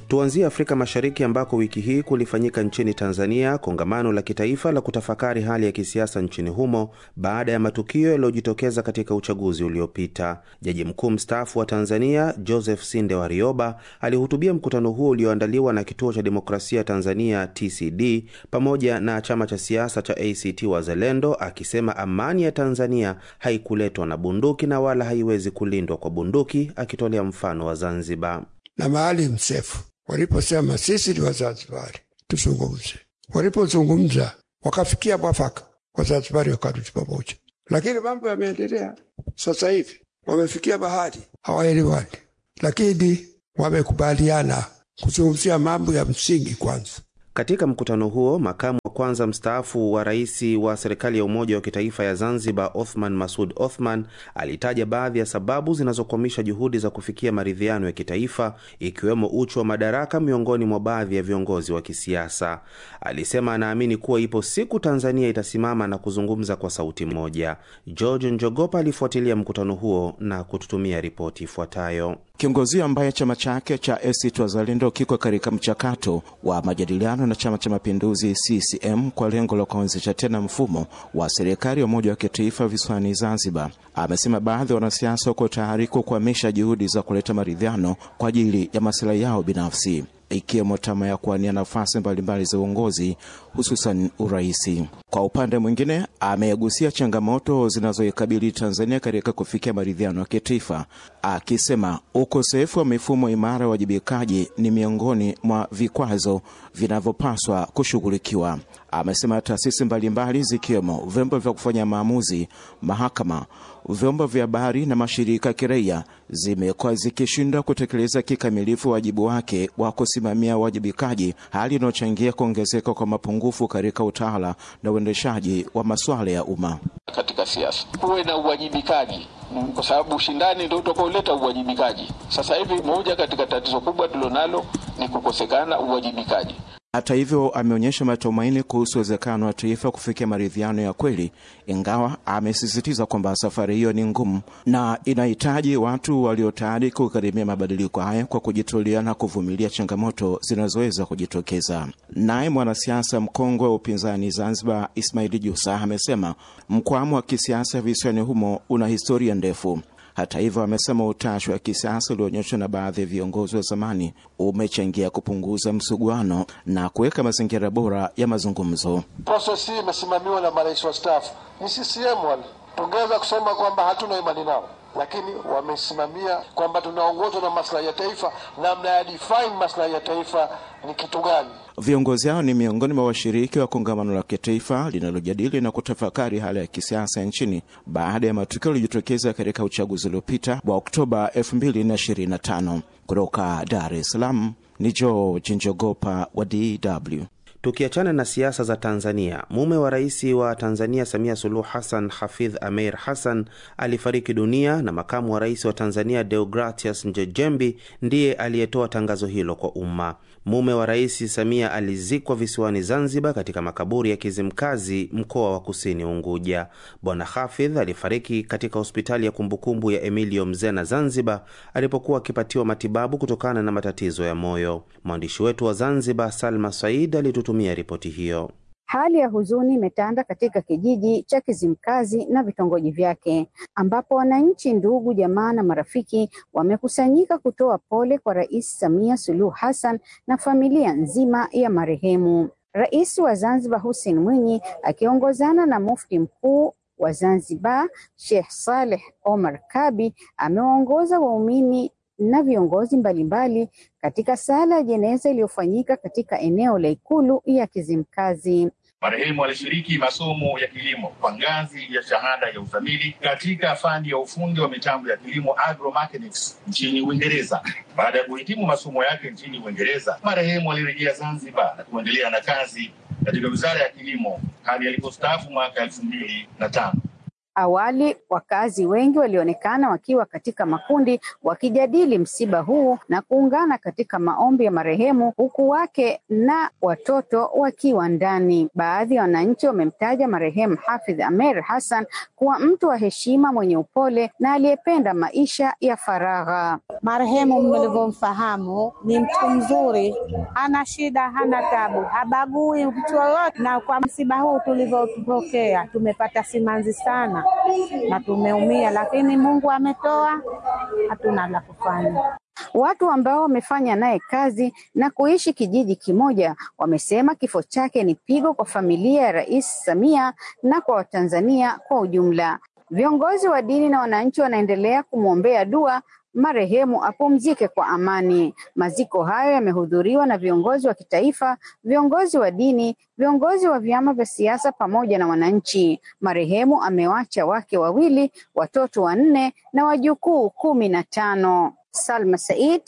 Tuanzie Afrika Mashariki ambako wiki hii kulifanyika nchini Tanzania kongamano la kitaifa la kutafakari hali ya kisiasa nchini humo baada ya matukio yaliyojitokeza katika uchaguzi uliopita. Jaji mkuu mstaafu wa Tanzania Joseph Sinde Warioba alihutubia mkutano huo ulioandaliwa na Kituo cha Demokrasia Tanzania TCD pamoja na chama cha siasa cha ACT Wazalendo, akisema amani ya Tanzania haikuletwa na bunduki na wala haiwezi kulindwa kwa bunduki, akitolea mfano wa Zanzibar na Maalim Seif waliposema sisi ni Wazanzibari tuzungumze, walipozungumza wakafikia mwafaka, Wazanzibari wakarudi pamoja. Lakini mambo yameendelea sasa hivi, wamefikia bahari, hawaelewani, lakini wamekubaliana kuzungumzia mambo ya msingi kwanza. Katika mkutano huo makamu wa kwanza mstaafu wa rais wa serikali ya umoja wa kitaifa ya Zanzibar, Othman Masud Othman, alitaja baadhi ya sababu zinazokwamisha juhudi za kufikia maridhiano ya kitaifa, ikiwemo uchu wa madaraka miongoni mwa baadhi ya viongozi wa kisiasa. Alisema anaamini kuwa ipo siku Tanzania itasimama na kuzungumza kwa sauti moja. George Njogopa alifuatilia mkutano huo na kututumia ripoti ifuatayo. Kiongozi ambaye chama chake cha ACT Wazalendo kiko katika mchakato wa majadiliano na Chama cha Mapinduzi CCM kwa lengo la kuanzisha tena mfumo wa serikali ya umoja wa kitaifa visiwani Zanzibar, amesema baadhi ya wanasiasa wako tayari kukwamisha juhudi za kuleta maridhiano kwa ajili ya masilahi yao binafsi ikiwemo tamaa ya kuwania nafasi mbalimbali za uongozi hususan uraisi. Kwa upande mwingine, amegusia changamoto zinazoikabili Tanzania katika kufikia maridhiano ya kitaifa, akisema ukosefu wa mifumo imara ya uwajibikaji ni miongoni mwa vikwazo vinavyopaswa kushughulikiwa. Amesema taasisi mbalimbali zikiwemo vyombo vya kufanya maamuzi, mahakama, vyombo vya habari na mashirika ya kiraia zimekuwa zikishindwa kutekeleza kikamilifu wajibu wake wa kusimamia uwajibikaji, hali inayochangia kuongezeka kwa mapungufu katika utawala na uendeshaji wa masuala ya umma. Katika siasa kuwe na uwajibikaji, kwa sababu ushindani ndio utakaoleta uwajibikaji. Sasa hivi moja katika tatizo kubwa tulilonalo ni kukosekana uwajibikaji. Hata hivyo ameonyesha matumaini kuhusu uwezekano wa taifa kufikia maridhiano ya kweli, ingawa amesisitiza kwamba safari hiyo ni ngumu na inahitaji watu walio tayari kugharimia mabadiliko haya kwa kujitolea na kuvumilia changamoto zinazoweza kujitokeza. Naye mwanasiasa mkongwe wa upinzani Zanzibar, Ismaili Jusa, amesema mkwamo wa kisiasa visiwani humo una historia ndefu. Hata hivyo amesema utashi wa kisiasa ulioonyeshwa na baadhi ya viongozi wa zamani umechangia kupunguza msuguano na kuweka mazingira bora ya mazungumzo. Proses hii imesimamiwa na marais wastaafu, ni CCM wale. Tungeweza kusema kwamba hatuna imani nao, lakini wamesimamia kwamba tunaongozwa na maslahi ya taifa, namna ya define maslahi ya taifa ni kitu gani. Viongozi hao ni miongoni mwa washiriki wa kongamano la kitaifa linalojadili na kutafakari hali ya kisiasa nchini baada ya matukio yaliyojitokeza katika uchaguzi uliopita wa Oktoba 2025. Kutoka Dar es Salaam ni George Njogopa wa DW. Tukiachana na siasa za Tanzania, mume wa rais wa Tanzania Samia Suluhu Hassan, Hafidh Ameir Hassan, alifariki dunia na makamu wa rais wa Tanzania Deogratias Njejembi ndiye aliyetoa tangazo hilo kwa umma. Mume wa rais Samia alizikwa visiwani Zanzibar, katika makaburi ya Kizimkazi, mkoa wa Kusini Unguja. Bwana Hafidh alifariki katika hospitali ya kumbukumbu ya Emilio Mzena Zanzibar alipokuwa akipatiwa matibabu kutokana na matatizo ya moyo. Mwandishi wetu wa Zanzibar Salma Said alitutumia ripoti hiyo. Hali ya huzuni imetanda katika kijiji cha Kizimkazi na vitongoji vyake ambapo wananchi, ndugu, jamaa na marafiki wamekusanyika kutoa pole kwa Rais Samia Suluhu Hassan na familia nzima ya marehemu. Rais wa Zanzibar Hussein Mwinyi akiongozana na Mufti Mkuu wa Zanzibar Sheikh Saleh Omar Kabi amewaongoza waumini na viongozi mbalimbali katika sala ya jeneza iliyofanyika katika eneo la Ikulu ya Kizimkazi. Marehemu alishiriki masomo ya kilimo kwa ngazi ya shahada ya uzamili katika fani ya ufundi wa mitambo ya kilimo agromechanics nchini Uingereza. Baada ya kuhitimu masomo yake nchini Uingereza, marehemu alirejea Zanzibar na kuendelea na kazi katika wizara ya kilimo hadi alipostaafu mwaka elfu mbili na tano. Awali wakazi wengi walionekana wakiwa katika makundi wakijadili msiba huu na kuungana katika maombi ya marehemu, huku wake na watoto wakiwa ndani. Baadhi ya wananchi wamemtaja marehemu Hafidh Ameir Hassan kuwa mtu wa heshima, mwenye upole na aliyependa maisha ya faragha. Marehemu mlivyomfahamu ni mtu mzuri, hana shida, hana tabu, habagui mtu yoyote. Na kwa msiba huu tulivyopokea, tumepata simanzi sana na tumeumia, lakini Mungu ametoa, hatuna la kufanya. Watu ambao wamefanya naye kazi na kuishi kijiji kimoja wamesema kifo chake ni pigo kwa familia ya Rais Samia na kwa Watanzania kwa ujumla. Viongozi wa dini na wananchi wanaendelea kumwombea dua marehemu apumzike kwa amani. Maziko hayo yamehudhuriwa na viongozi wa kitaifa, viongozi wa dini, viongozi wa vyama vya siasa pamoja na wananchi. Marehemu amewacha wake wawili, watoto wanne na wajukuu kumi na tano. Salma Said,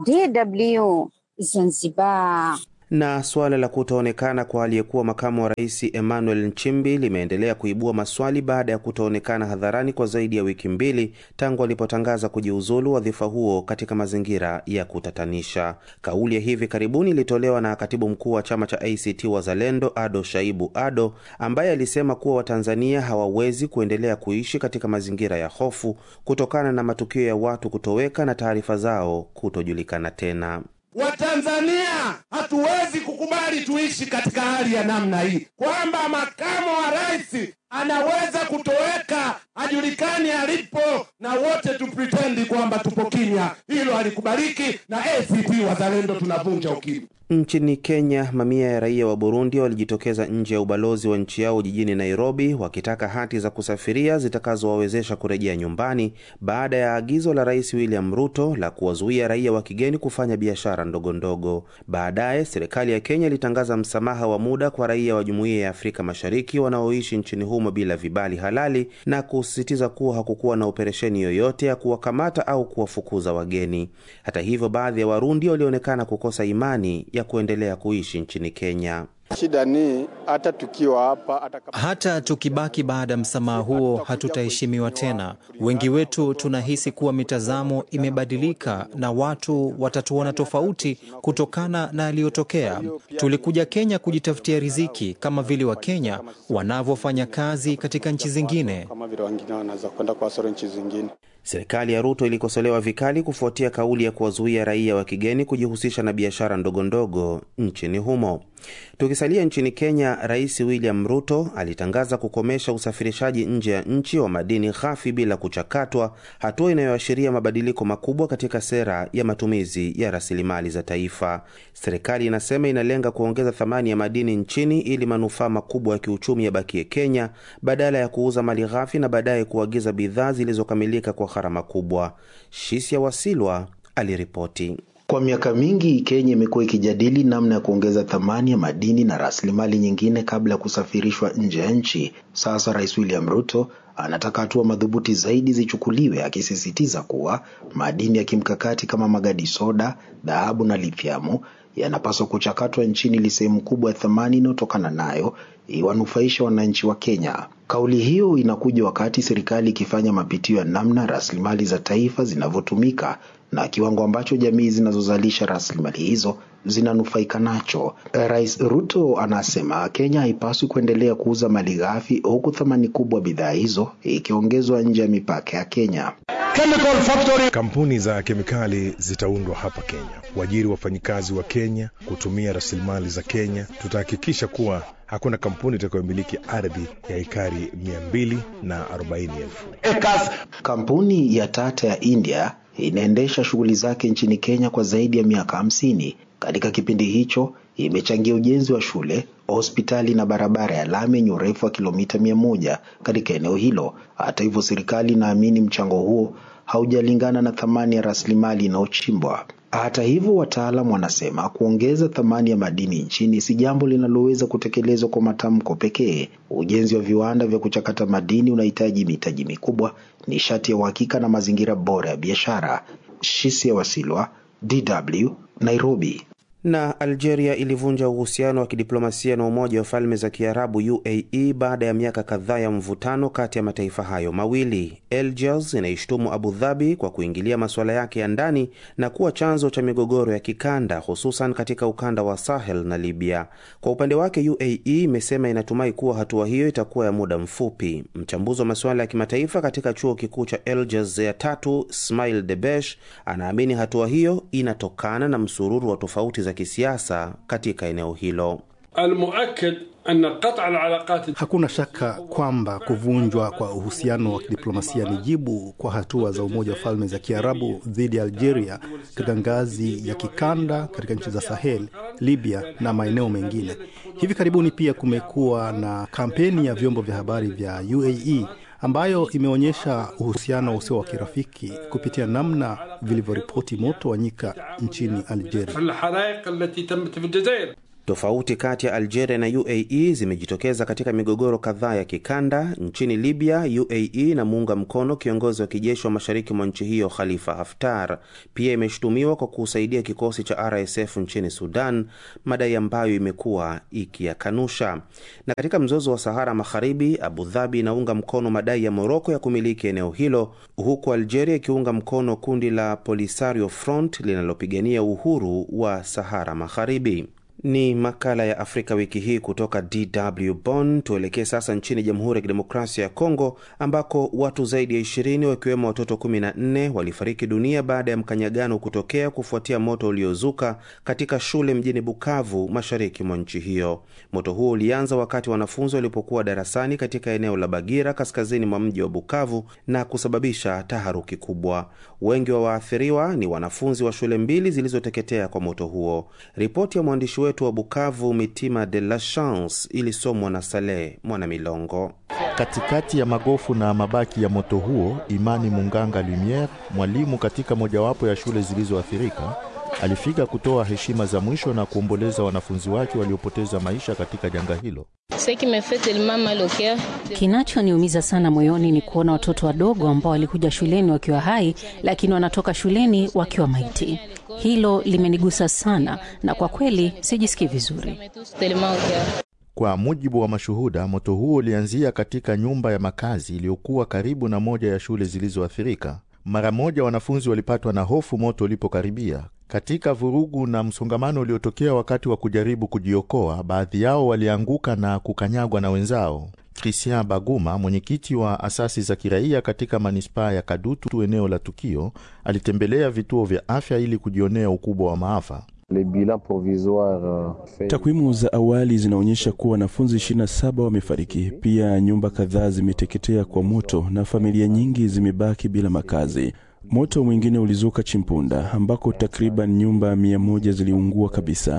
DW, Zanzibar. Na suala la kutoonekana kwa aliyekuwa makamu wa rais Emmanuel Nchimbi limeendelea kuibua maswali baada ya kutoonekana hadharani kwa zaidi ya wiki mbili tangu alipotangaza kujiuzulu wadhifa huo katika mazingira ya kutatanisha. Kauli ya hivi karibuni ilitolewa na katibu mkuu wa chama cha ACT Wazalendo Ado Shaibu Ado, ambaye alisema kuwa Watanzania hawawezi kuendelea kuishi katika mazingira ya hofu kutokana na matukio ya watu kutoweka na taarifa zao kutojulikana tena. Watanzania hatuwezi kukubali tuishi katika hali ya namna hii, kwamba makamu wa rais anaweza kutoweka, hajulikani alipo, na wote tupritendi kwamba tupo kimya. Hilo halikubaliki, na ACT Wazalendo tunavunja ukimya. Nchini Kenya, mamia ya raia wa Burundi walijitokeza nje ya ubalozi wa nchi yao jijini Nairobi wakitaka hati za kusafiria zitakazowawezesha kurejea nyumbani baada ya agizo la Rais William Ruto la kuwazuia raia wa kigeni kufanya biashara ndogo ndogo. Baadaye serikali ya Kenya ilitangaza msamaha wa muda kwa raia wa Jumuiya ya Afrika Mashariki wanaoishi nchini humo bila vibali halali na kusisitiza kuwa hakukuwa na operesheni yoyote ya kuwakamata au kuwafukuza wageni. Hata hivyo, baadhi ya Warundi walionekana kukosa imani ya kuendelea kuishi nchini Kenya. Shida ni hata tukiwa hapa hata, hata tukibaki baada ya msamaha huo hatutaheshimiwa tena. Wengi wetu tunahisi kuwa mitazamo imebadilika na watu watatuona tofauti kutokana na yaliyotokea. Tulikuja Kenya kujitafutia riziki kama vile Wakenya wanavyofanya kazi katika nchi zingine, kama vile wengine wanaweza kwenda kuwasoro nchi zingine. Serikali ya Ruto ilikosolewa vikali kufuatia kauli ya kuwazuia raia wa kigeni kujihusisha na biashara ndogo ndogo nchini humo. Tukisalia nchini Kenya, Rais William Ruto alitangaza kukomesha usafirishaji nje ya nchi wa madini ghafi bila kuchakatwa, hatua inayoashiria mabadiliko makubwa katika sera ya matumizi ya rasilimali za taifa. Serikali inasema inalenga kuongeza thamani ya madini nchini ili manufaa makubwa ya kiuchumi yabakie Kenya badala ya kuuza mali ghafi na baadaye kuagiza bidhaa zilizokamilika kwa gharama kubwa. Shisia Wasilwa aliripoti. Kwa miaka mingi Kenya imekuwa ikijadili namna ya kuongeza thamani ya madini na rasilimali nyingine kabla ya kusafirishwa nje ya nchi. Sasa Rais William Ruto anataka hatua madhubuti zaidi zichukuliwe, akisisitiza kuwa madini ya kimkakati kama magadi soda, dhahabu na lithiamu yanapaswa kuchakatwa nchini ili sehemu kubwa ya thamani inayotokana nayo iwanufaisha wananchi wa Kenya. Kauli hiyo inakuja wakati serikali ikifanya mapitio ya namna rasilimali za taifa zinavyotumika na kiwango ambacho jamii zinazozalisha rasilimali hizo zinanufaika nacho. Rais Ruto anasema Kenya haipaswi kuendelea kuuza mali ghafi huku thamani kubwa bidhaa hizo ikiongezwa nje ya mipaka ya Kenya. Chemical factory. Kampuni za kemikali zitaundwa hapa Kenya, kuajiri wafanyikazi wa Kenya, kutumia rasilimali za Kenya. Tutahakikisha kuwa hakuna kampuni itakayomiliki ardhi ya ekari mia mbili na arobaini elfu. Kampuni ya Tata ya India inaendesha shughuli zake nchini Kenya kwa zaidi ya miaka hamsini. Katika kipindi hicho imechangia ujenzi wa shule, hospitali na barabara ya lami yenye urefu wa kilomita mia moja katika eneo hilo. Hata hivyo, serikali inaamini mchango huo haujalingana na thamani ya rasilimali inayochimbwa. Hata hivyo, wataalam wanasema kuongeza thamani ya madini nchini si jambo linaloweza kutekelezwa kwa matamko pekee. Ujenzi wa viwanda vya kuchakata madini unahitaji mitaji mikubwa, nishati ya uhakika na mazingira bora ya biashara. Shisia Wasilwa, DW, Nairobi. Na Algeria ilivunja uhusiano wa kidiplomasia na Umoja wa Falme za Kiarabu UAE baada ya miaka kadhaa ya mvutano kati ya mataifa hayo mawili. Algiers inaishtumu Abu Dhabi kwa kuingilia masuala yake ya ndani na kuwa chanzo cha migogoro ya kikanda, hususan katika ukanda wa Sahel na Libya. Kwa upande wake, UAE imesema inatumai kuwa hatua hiyo itakuwa ya muda mfupi. Mchambuzi wa masuala ya kimataifa katika chuo kikuu cha Algiers ya tatu, Smail Debesh, anaamini hatua hiyo inatokana na msururu wa tofauti za kisiasa katika eneo hilo. Hakuna shaka kwamba kuvunjwa kwa uhusiano wa kidiplomasia ni jibu kwa hatua za Umoja wa Falme za Kiarabu dhidi ya Algeria katika ngazi ya kikanda katika nchi za Sahel, Libya na maeneo mengine. Hivi karibuni pia kumekuwa na kampeni ya vyombo vya habari vya UAE ambayo imeonyesha uhusiano usio wa kirafiki kupitia namna vilivyoripoti moto wa nyika nchini Algeria. Tofauti kati ya Algeria na UAE zimejitokeza katika migogoro kadhaa ya kikanda. Nchini Libya, UAE inamuunga mkono kiongozi wa kijeshi wa mashariki mwa nchi hiyo Khalifa Haftar. Pia imeshutumiwa kwa kusaidia kikosi cha RSF nchini Sudan, madai ambayo imekuwa ikiyakanusha. Na katika mzozo wa Sahara Magharibi, Abu Dhabi inaunga mkono madai ya Moroko ya kumiliki eneo hilo, huku Algeria ikiunga mkono kundi la Polisario Front linalopigania uhuru wa Sahara Magharibi. Ni makala ya Afrika wiki hii kutoka DW Bonn. Tuelekee sasa nchini Jamhuri ya Kidemokrasia ya Kongo ambako watu zaidi ya ishirini wakiwemo watoto kumi na nne walifariki dunia baada ya mkanyagano kutokea kufuatia moto uliozuka katika shule mjini Bukavu, mashariki mwa nchi hiyo. Moto huo ulianza wakati wanafunzi walipokuwa darasani katika eneo la Bagira, kaskazini mwa mji wa Bukavu, na kusababisha taharuki kubwa. Wengi wa waathiriwa ni wanafunzi wa shule mbili zilizoteketea kwa moto huo. Ripoti ya mwandishi wetu wa Bukavu Mitima de la Chance ilisomwa na Saleh Mwanamilongo. Katikati ya magofu na mabaki ya moto huo, Imani Munganga Lumiere, mwalimu katika mojawapo ya shule zilizoathirika, alifika kutoa heshima za mwisho na kuomboleza wanafunzi wake waliopoteza maisha katika janga hilo. Kinachoniumiza sana moyoni ni kuona watoto wadogo ambao walikuja shuleni wakiwa hai, lakini wanatoka shuleni wakiwa maiti. Hilo limenigusa sana, na kwa kweli sijisikii vizuri. Kwa mujibu wa mashuhuda, moto huo ulianzia katika nyumba ya makazi iliyokuwa karibu na moja ya shule zilizoathirika. Mara moja wanafunzi walipatwa na hofu moto ulipokaribia. Katika vurugu na msongamano uliotokea wakati wa kujaribu kujiokoa, baadhi yao walianguka na kukanyagwa na wenzao. Christian Baguma, mwenyekiti wa asasi za kiraia katika manispaa ya Kadutu, eneo la tukio, alitembelea vituo vya afya ili kujionea ukubwa wa maafa. Takwimu za awali zinaonyesha kuwa wanafunzi 27 wamefariki. Pia nyumba kadhaa zimeteketea kwa moto na familia nyingi zimebaki bila makazi. Moto mwingine ulizuka Chimpunda ambako takriban nyumba mia moja ziliungua kabisa.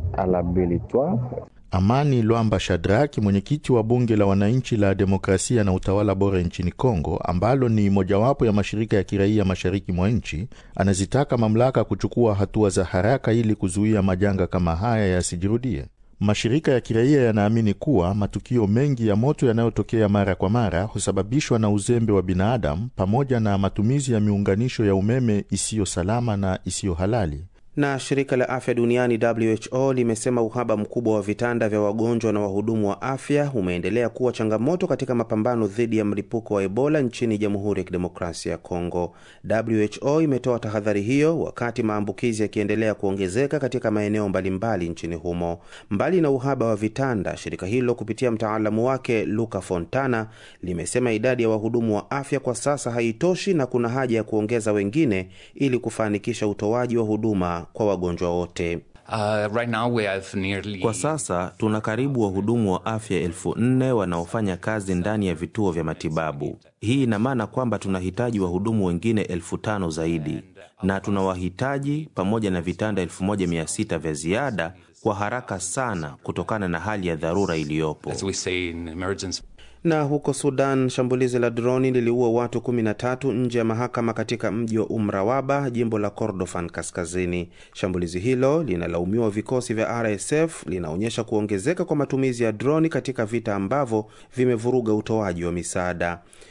Amani Lwamba Shadraki, mwenyekiti wa bunge la wananchi la demokrasia na utawala bora nchini Kongo, ambalo ni mojawapo ya mashirika ya kiraia mashariki mwa nchi, anazitaka mamlaka kuchukua hatua za haraka ili kuzuia majanga kama haya yasijirudie. Mashirika ya kiraia yanaamini kuwa matukio mengi ya moto yanayotokea mara kwa mara husababishwa na uzembe wa binadamu pamoja na matumizi ya miunganisho ya umeme isiyo salama na isiyo halali. Na shirika la afya duniani WHO limesema uhaba mkubwa wa vitanda vya wagonjwa na wahudumu wa afya umeendelea kuwa changamoto katika mapambano dhidi ya mlipuko wa Ebola nchini Jamhuri ya Kidemokrasia ya Kongo. WHO imetoa tahadhari hiyo wakati maambukizi yakiendelea kuongezeka katika maeneo mbalimbali nchini humo. Mbali na uhaba wa vitanda, shirika hilo kupitia mtaalamu wake Luca Fontana limesema idadi ya wahudumu wa afya kwa sasa haitoshi na kuna haja ya kuongeza wengine ili kufanikisha utoaji wa huduma kwa wagonjwa wote. Uh, right now we have nearly... Kwa sasa tuna karibu wahudumu wa afya elfu nne wanaofanya kazi ndani ya vituo vya matibabu. Hii ina maana kwamba tunahitaji wahudumu wengine elfu tano zaidi na tunawahitaji pamoja na vitanda elfu moja mia sita vya ziada kwa haraka sana kutokana na hali ya dharura iliyopo. Na huko Sudan, shambulizi la droni liliua watu 13 nje ya mahakama katika mji wa Umrawaba, jimbo la Kordofan Kaskazini. Shambulizi hilo linalaumiwa vikosi vya RSF linaonyesha kuongezeka kwa matumizi ya droni katika vita ambavyo vimevuruga utoaji wa misaada.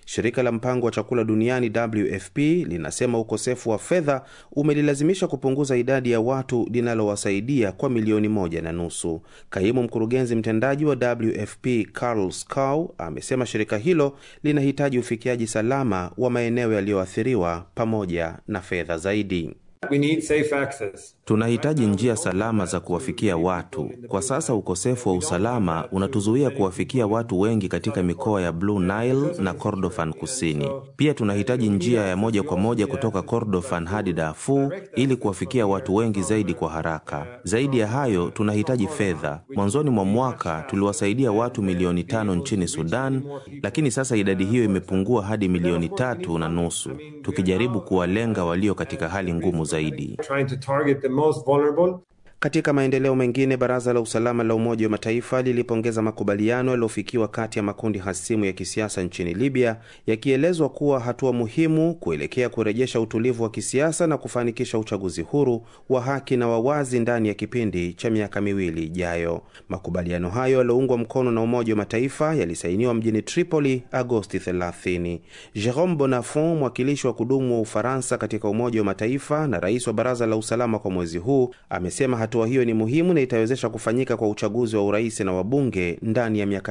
Shirika la mpango wa chakula duniani WFP linasema ukosefu wa fedha umelilazimisha kupunguza idadi ya watu linalowasaidia kwa milioni moja na nusu. Kaimu mkurugenzi mtendaji wa WFP Carl Scow amesema shirika hilo linahitaji ufikiaji salama wa maeneo yaliyoathiriwa pamoja na fedha zaidi. We need safe access. Tunahitaji njia salama za kuwafikia watu. Kwa sasa ukosefu wa usalama unatuzuia kuwafikia watu wengi katika mikoa ya Blue Nile na Kordofan Kusini. Pia tunahitaji njia ya moja kwa moja kutoka Kordofan hadi Darfur ili kuwafikia watu wengi zaidi kwa haraka. Zaidi ya hayo, tunahitaji fedha. Mwanzoni mwa mwaka tuliwasaidia watu milioni tano nchini Sudan, lakini sasa idadi hiyo imepungua hadi milioni tatu na nusu, tukijaribu kuwalenga walio katika hali ngumu zaidi. Trying to target the most vulnerable. Katika maendeleo mengine, baraza la usalama la Umoja wa Mataifa lilipongeza makubaliano yaliyofikiwa kati ya makundi hasimu ya kisiasa nchini Libya, yakielezwa kuwa hatua muhimu kuelekea kurejesha utulivu wa kisiasa na kufanikisha uchaguzi huru wa haki na wawazi ndani ya kipindi cha miaka miwili ijayo. Makubaliano hayo yaliyoungwa mkono na Umoja wa Mataifa yalisainiwa mjini Tripoli Agosti 30. Jerome Bonafont, mwakilishi wa kudumu wa Ufaransa katika Umoja wa Mataifa na rais wa baraza la usalama kwa mwezi huu, amesema hatua hiyo ni muhimu na itawezesha kufanyika kwa uchaguzi wa urais na wabunge ndani ya miaka